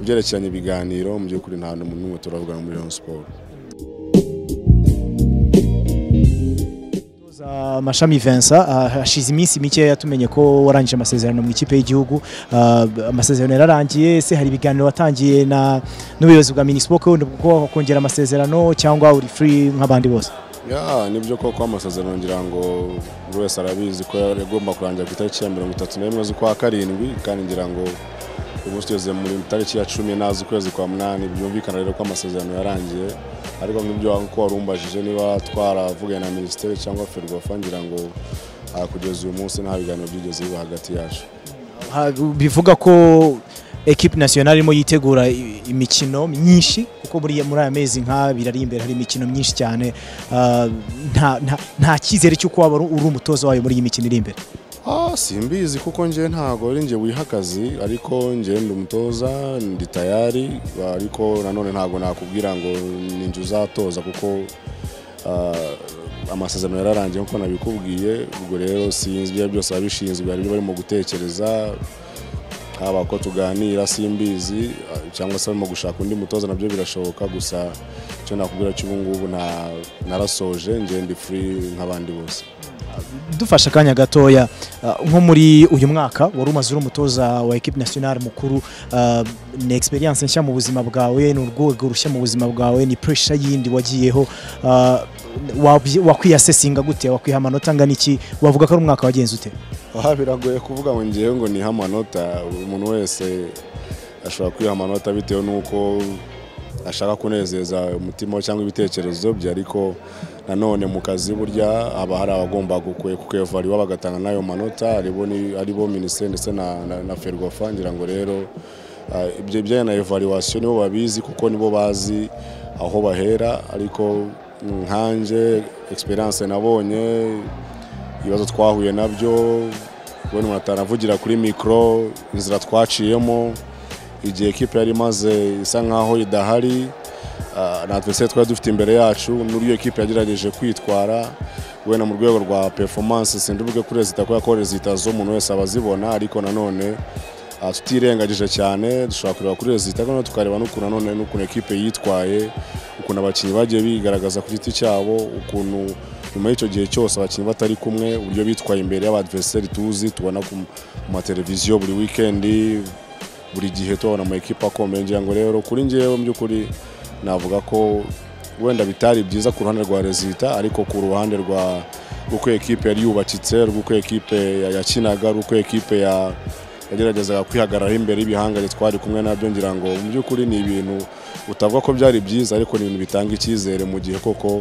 byerekeranye ibiganiro mu by'ukuri nta hantu n'umwe turavuga muri Rayon Sport Umutoza Mashami Vincent ah, hashize iminsi mikeya tumenye ko warangije amasezerano mu ikipe y'igihugu Ah, amasezerano yararangiye ese hari ibiganiro watangiye na n'ubuyobozi bwa Minispo ko wenda kuko wakongera amasezerano cyangwa uri free nk'abandi bose ya nibyo koko amasezerano ngira ngo buri wese arabizi ko yari agomba kurangira ku itariki ya mirongo itatu n'imwe z'ukwa karindwi kandi ngira ngo ubu tugeze muri tariki ya cumi n'az'ukwezi kwa munani byumvikana rero ko amasezerano yarangiye ariko nk'ibyo ko wari umbajije niba twaravuganye na minisiteri cyangwa ferwafa ngira ngo ah, kugeza uyu munsi nta biganiro byigeze biba hagati yacu Ha- bivuga ko equipe nationale irimo yitegura i- imikino myinshi kuko buriya muri aya mezi nk'abiri ari imbere hari imikino myinshi cyane Ah, nta- nta- nta cyizere cy'uko waba uri uri umutoza wayo muri iyi mikino iri imbere Ah, simbizi kuko njyewe ntabwo ari njye wiha akazi ariko njyewe ndi umutoza ndi tayari ariko nanone ntabwo nakubwira ngo ni njye uzatoza kuko ah, amasezerano yararangiye nk'uko nabikubwiye ubwo rero sinzi ibyo byose ababishinzwe hari ibyo barimo gutekereza haba ko tuganira simbizi ah, cyangwa se barimo gushaka undi mutoza nabyo birashoboka gusa icyo nakubwira cy'ubu ngubu nta- narasoje njyewe ndi free nk'abandi bose dufashe akanya gatoya ah, nko muri uyu mwaka wari umaze uri umutoza wa equipe nationale mukuru ah, ni experience nshya mu buzima bwawe ni urwego rushya mu buzima bwawe ni pressure yindi wagiyeho ah, wabyi- wakwiyasesinga gute wakwiha amanota angana iki wavuga ko ari umwaka wagenze ute Aha biragoye kuvuga ngo ngewe ngo niha amanota umuntu wese ashobora kwiha amanota bitewe n'uko ashaka kunezeza umutima we cyangwa ibitekerezo bye ariko nanone mu kazi burya haba hari abagomba gukwe- kukwevariwa bagatanga n'ayo manota aribo ni- aribo minisiteri ndetse na, na, na ferwafa ngira ngo rero ah, ibyo bijyanye na evaluation nibo babizi kuko nibo bazi aho bahera ariko nkanjye experience nabonye ibibazo twahuye nabyo kubona umuntu atanavugira kuri mikoro inzira twaciyemo igihe ekipe yari imaze isa nkaho idahari ah, na adversaire twari dufite imbere yacu n'uburyo ekipe yagerageje kwitwara wenda mu rwego rwa performance sinduvuge kuri rezita kubera ko rezita z'umuntu wese aba azibona ariko nanone ah, tutirengagije cyane dushobora kureba kuri rezita noneho tukareba n'ukuntu nanone n'ukuntu ekipe yitwaye ukuntu abakinnyi bagiye bigaragaza ku giti cyabo ukuntu nyuma y'icyo gihe cyose abakinnyi batari kumwe uburyo bitwaye imbere y'abadverseri tuzi tubona ku ku mateleviziyo buri wikendi buri gihe tubona ama ekipa akomeye ngira ngo rero kuri njyewe mu by'ukuri navuga ko wenda bitari byiza ku ruhande rwa rezita ariko ku ruhande rwa rw'uko ekipe yari yubakitse rw'uko ekipe ya- yakinaga rw'uko ekipe ya- yageragezaga kwihagararaho imbere y'ibihangane twari kumwe nabyo ngira ngo mu by'ukuri ni ibintu utavuga ko byari byiza ariko ni ibintu bitanga icyizere mu gihe koko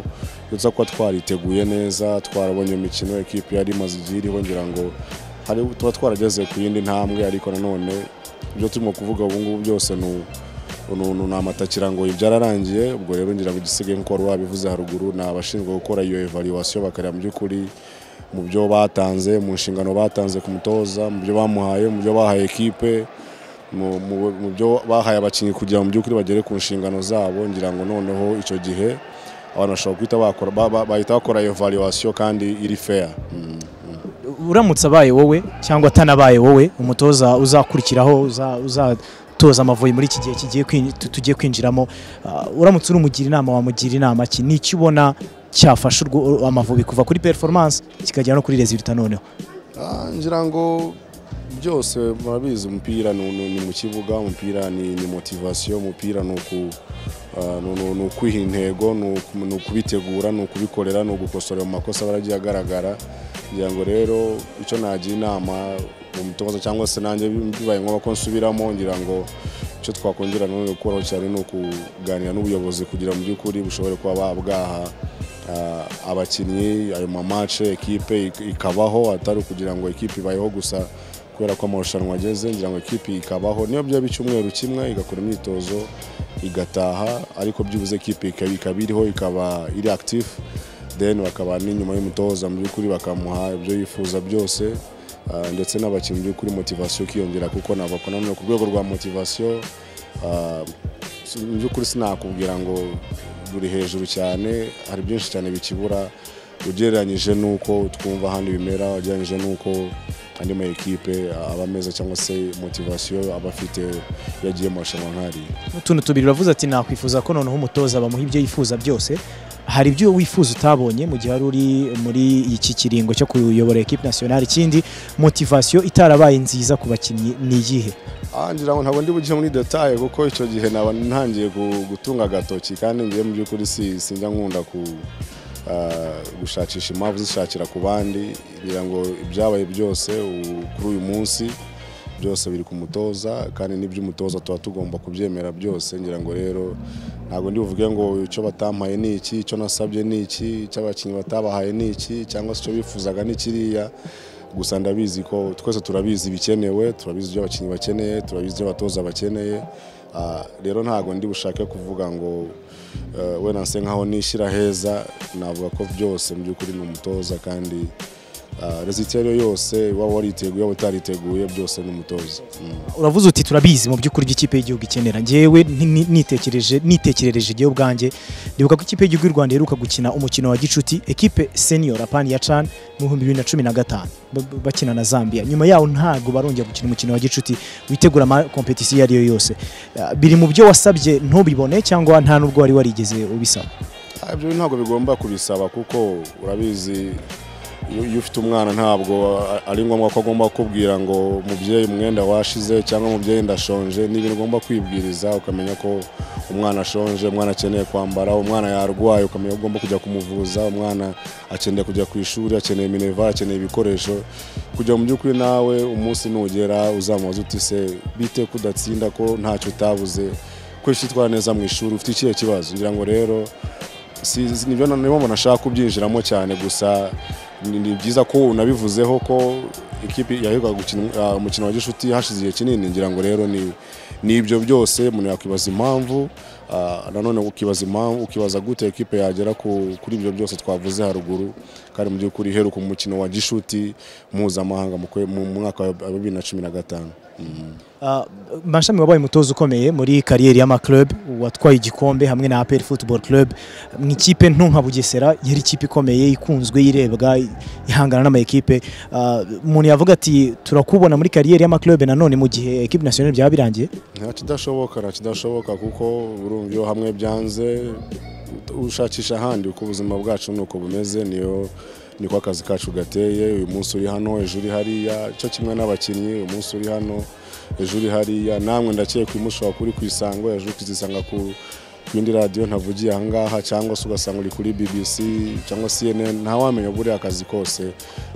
uretse kuba twariteguye neza twarabonye imikino ekipi yari imaze igihe iriho ngira ngo hari tuba twarageze ku yindi ntambwe ariko nanone ibyo turimo kuvuga ubu ngubu byose ni u- ni ni- ni amatakira ngo ibi byararangiye ubwo rero ngira ngo igisigaye nk'uko wari wabivuze haruguru ni abashinzwe gukora iyo evaluation bakareba mu by'ukuri mu byo batanze mu nshingano batanze ku mutoza mu byo bamuhaye mu byo bahaye ekipe mu- mu mu byo bahaye abakinnyi kugira ngo mu by'ukuri bagere ku nshingano zabo ngira ngo noneho icyo gihe abantu bashobora guhita bakora ba- ba- bahita bakora iyo valuation kandi iri fair Mm, mm. uramutse abaye wowe cyangwa atanabaye wowe umutoza uzakurikiraho uza- uzatoza amavubi muri iki gihe kigiye kwin- tu- tugiye kwinjiramo ah, uramutse urumugira inama wamugira inama ki ni iki ubona cyafasha urwo- amavubi kuva kuri performance kikagera no kuri resulta noneho Ah, ngira ngo byose murabizi umupira ni- ni ni mu kibuga umupira ni ni motivasiyo umupira ni uku- ah, ni- ni- ni ukwiha intego ni uku- ni ukubitegura ni ukubikorera ni ugukosora mu makosa aba yaragiye agaragara ngira ngo rero icyo nagira inama umutoza cyangwa se nanjye bibaye ngombwa ko nsubiramo ngira ngo icyo twakongera nanone gukoraho cyane ni ukuganira n'ubuyobozi kugira mu by'ukuri bushobore kuba ba- bwaha Ah, abakinnyi ayo mamace ekipe ik- ikabaho atari kugira ngo ekipe ibayeho gusa kubera ko amarushanwa ageze ngira ngo ekipe ikabaho niyo byaba icyumweru kimwe igakora imyitozo igataha ariko byibuze ekipe ikaba ikaba iriho ikaba iri active then bakaba n'inyuma y'umutoza mu by'ukuri bakamuha ibyo yifuza byose Ah, ndetse n'abakinnyi mu by'ukuri motivasiyo ikiyongera kuko nabakora none ku rwego rwa motivasiyo ah, Si- mu by'ukuri sinakubwira ngo ruri hejuru cyane hari byinshi cyane bikibura ugereranyije n'uko twumva ahandi bimera ugereranyije n'uko andi ma ekipe aba ameze cyangwa se motivasiyo aba afite iyo agiye mu marushanwa nk'ariya utuntu tubiri uravuze ati nakwifuza ko noneho umutoza bamuha ibyo yifuza byose hari ibyo wifuza utabonye mu gihe wari uri muri iki kiringo cyo kuyobora ekipe nasiyonari ikindi motivasiyo itarabaye nziza ku bakinnyi ni iyihe Ah, ngira ngo ntabwo ndi bujye muri detaye kuko icyo gihe naba ntangiye gu- gutunga agatoki kandi ngiye mu by'ukuri si- sinjya nkunda ku ah, gushakisha impamvu zishakira ku bandi ngira ngo ibyabaye byose u- kuri uyu munsi byose biri ku mutoza kandi n'iby'umutoza tuba tugomba kubyemera byose ngira ngo rero ntabwo ndi buvuge ngo icyo batampaye ni iki icyo nasabye ni iki icyo abakinnyi batabahaye ni iki cyangwa se icyo bifuzaga ni kiriya gusa ndabizi ko twese turabizi ibikenewe turabizi ibyo abakinnyi bakeneye turabizi ibyo abatoza bakeneye Ah, rero ntabwo ndi bushake kuvuga ngo eh, we nanse nkaho nishyira heza navuga ko byose mu by'ukuri ni umutoza kandi rezitero yose waba wariteguye waba utariteguye byose ni umutoza Mm. uravuze uti turabizi mu by'ukuri by'ikipe y'igihugu ikenera njyewe nti- ni- nitekereje nitekerereje njyewe ubwanjye ndibuka ko ikipe y'igihugu y'u rwanda iheruka gukina umukino wa gicuti ekipe senior apani ya can mu bihumbi bibiri na cumi na gatanu ba- ba- bakina na zambia nyuma yaho ntabwo barongera gukina umukino wa gicuti witegura ama kompetisiyo iyo ari yo yose Ah, biri mu byo wasabye ntubibone cyangwa nta n'ubwo wari warigeze ubisaba Ah, ibyo ntabwo bigomba kubisaba kuko urabizi iyo iyo ufite umwana ntabwo a- ari ngombwa ko agomba kukubwira ngo mubyeyi umwenda washize cyangwa mubyeyi ndashonje ni ibintu ugomba kwibwiriza ukamenya ko umwana ashonje umwana akeneye kwambara umwana yarwaye ukamenya ko ugomba kujya kumuvuza umwana akeneye kujya ku ishuri akeneye mineva akeneye ibikoresho kugira mu by'ukuri nawe umunsi nugera uzamubaze uti se bite ko udatsinda ko ntacyo utabuze ko utitwara neza mu ishuri ufite ikihe kibazo ngira ngo rero si si- nibyo na- nibo umuntu ashaka kubyinjiramo cyane gusa ni ni byiza ko unabivuzeho ko ikipe yaheruka gukina ah, umukino wa gishuti hashize igihe kinini ngira ngo rero ni ni ibyo byose umuntu yakwibaza impamvu ah, nanone ukibaza impamvu ukibaza gute ekipe yagera ku- kuri ibyo byose twavuze haruguru kandi mu by'ukuri iheruka umukino wa gishuti mpuzamahanga mu kwe- mu mwaka wa bibiri na cumi na gatanu Mm. Uh, Mashami wabaye umutoza ukomeye muri kariyeri y'amaclub watwaye igikombe hamwe na APR Football Club mu ikipe nto nka Bugesera yari ikipe ikomeye ikunzwe irebwa ihangana n'amayikipe Uh, umuntu yavuga ati turakubona muri kariyeri y'amaclub nanone mu gihe ekipe nationale byaba birangiye nta kidashoboka nta kidashoboka kuko urumva iyo hamwe byanze ushakisha ahandi uko ubuzima bwacu ni uko bumeze niyo niko akazi kacu gateye uyu munsi uri hano ejo uri hariya cyo kimwe n'abakinnyi uyu munsi uri hano ejo uri hariya namwe ndakeye kuba ushobora kuba uri ku isango ejo ukizisanga ku ku yindi radiyo ntavugiye ahangaha cyangwa se ugasanga uri kuri bbc cyangwa cnn ntawamenya buriya akazi kose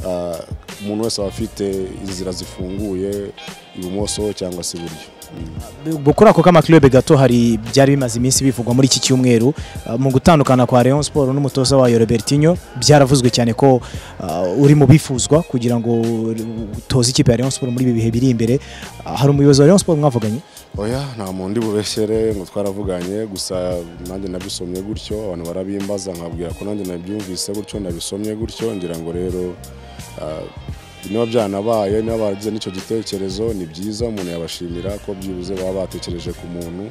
Ah, umuntu wese aba afite inzira zifunguye ibumoso cyangwa se iburyo Mm. kuri ako k'amaclub gato hari byari bimaze iminsi bivugwa muri iki cyumweru uh, mu gutandukana kwa Rayon Sport n'umutoza wayo Robertinho byaravuzwe cyane ko uh, uri mu bifuzwa kugira ngo utoze ikipe ya Rayon Sport muri ibi bihe biri imbere Uh, hari umuyobozi wa Rayon Sport mwavuganye oya nta muntu ndi bubeshyere ngo twaravuganye gusa nanjye nabisomye gutyo abantu barabimbaza nkabwira ko nanjye nabyumvise gutyo nabisomye gutyo ngira ngo rero ah, niba byanabaye niba baragize n'icyo gitekerezo ni byiza umuntu yabashimira ko byibuze baba batekereje ku muntu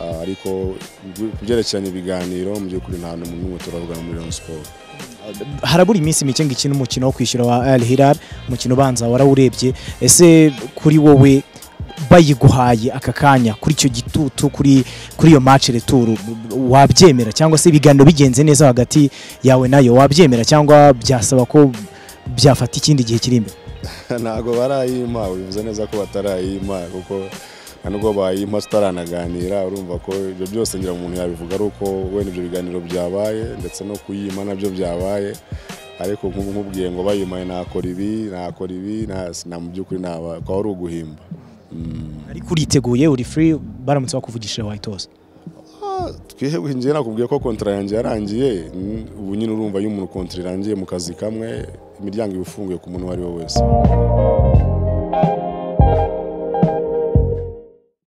ah, ariko ku byerekeranye ibiganiro mu by'ukuri nta muntu n'umwe turavugana muri Rayon Sport harabura iminsi mike ngo ikine umukino wo kwishyura wa Al Hilal umukino ubanza warawurebye ese kuri wowe bayiguhaye aka kanya kuri icyo gitutu kuri kuri iyo match retour wabyemera cyangwa se ibiganiro bigenze neza hagati yawe nayo wabyemera cyangwa byasaba ko byafata ikindi gihe kiri imbere ntabwo barayima bivuze neza ko batarayima kuko nta nubwo bayima tutaranaganira urumva ko ibyo byose ngira umuntu yabivuga ari uko wenda ibyo biganiro byabaye ndetse no kuyima nabyo byabaye ariko nk'ubu nkubwiye ngo bayimaye nakora ibi nakora ibi nta- na mu by'ukuri naba kwa wari uguhimba Mm. ariko uriteguye uri free baramutse bakuvugishije wayitoza Ah, twihebwe njye nakubwiye ko kontara yanjye yarangiye Mm, ubu nyine urumva iyo umuntu kontara irangiye mu kazi kamwe imiryango iba ifunguye ku muntu uwo ari we wese